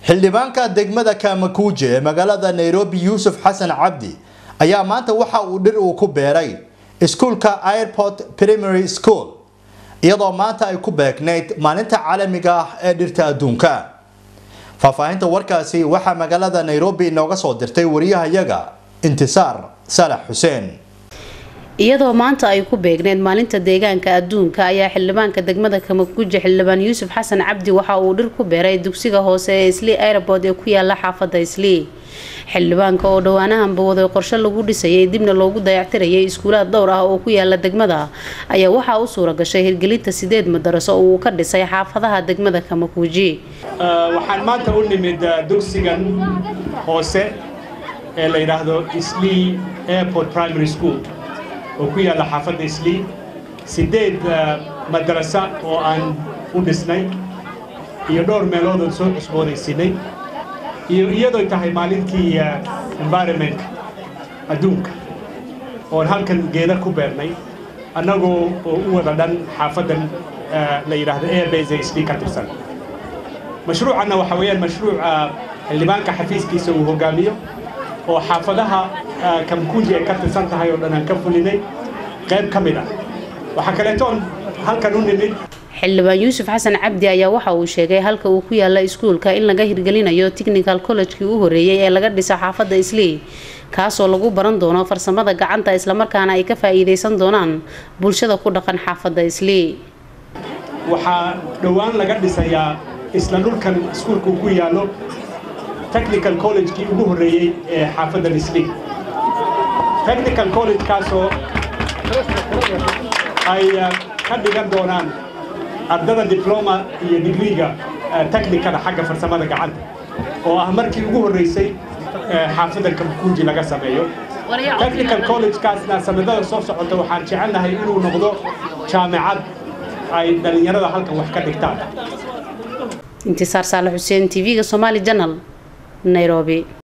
xildhibaanka degmada kaamakuuje ee magaalada nairobi yuusuf xasan cabdi ayaa maanta waxa uu dhir uu ku beeray iskuulka airport primary school iyadoo maanta ay ku beegnayd maalinta caalamiga ah ee dhirta adduunka faahfaahinta warkaasi waxaa magaalada nairobi inooga soo dirtay wariyahayaga intisaar saalax xuseen iyadoo maanta ay ku beegneed maalinta deegaanka adduunka ayaa xildhibaanka degmada kamakuje xildhibaan yuusuf xasan cabdi waxa uu dhir ku beeray dugsiga hoose ee islii airport ee ku yaala xaafada islii xildhibaanka oo dhowaanahanba waday qorshe lagu dhisayay dibna loogu dayactirayay iskuulaad dhowr ah oo ku yaala degmada ayaa waxaa u suura gashay hirgelinta sideed madaraso oo uu ka dhisay xaafadaha degmada kamakuuji waxaan maanta u nimid dugsigan hoose ee la yidhaahdo islii airport primary school oo ku yaalla xaafadda islii sideed madarasa oo aan u dhisnay iyo dhowr meeloodoon soo cusboonaysinay iyo iyadoo tahay maalintii environmentka adduunka oon halkan geeda ku beernay annagoo oo u wada dhan xaafaddan la yidhaahdo airbase ee islii ka tirsan mashruucanna waxaa weeyaan mashruuca xildhibaanka xafiiskiisa uu hogaamiyo oo xaafadaha kamkuuji ay ka tirsan tahay oo dhan aan ka fulinay qayb ka mid ah waxaa kaleetoon halkan u nimid xildhibaan yuusuf xasan cabdi ayaa waxa uu sheegay halka uu ku yaala iskuulka in laga hirgelinayo technical college-kii u horeeyey ee laga dhiso xaafadda islii kaasoo lagu baran doono farsamada gacanta islamarkaana ay ka faa'iidaysan doonaan bulshada ku dhaqan xaafadda islii waxaa dhowaan laga dhisayaa isla dhulkan iskuulka ku yaallo technical college-kii ugu horreeyey ee xaafaddan islii technical college-kaasoo ay ka dhigan doonaan ardada dibloma iyo digriga technicada xagga farsamada gacanta oo ah markii ugu horreysay xaafadda kamkuuji laga sameeyo technical college-kaasna sanadada soo socota waxaan jecelnahay inuu noqdo jaamicad ay dhallinyarada halkan wax ka dhigtaan intisaar saale xuseen tv-ga somaali janal nairobi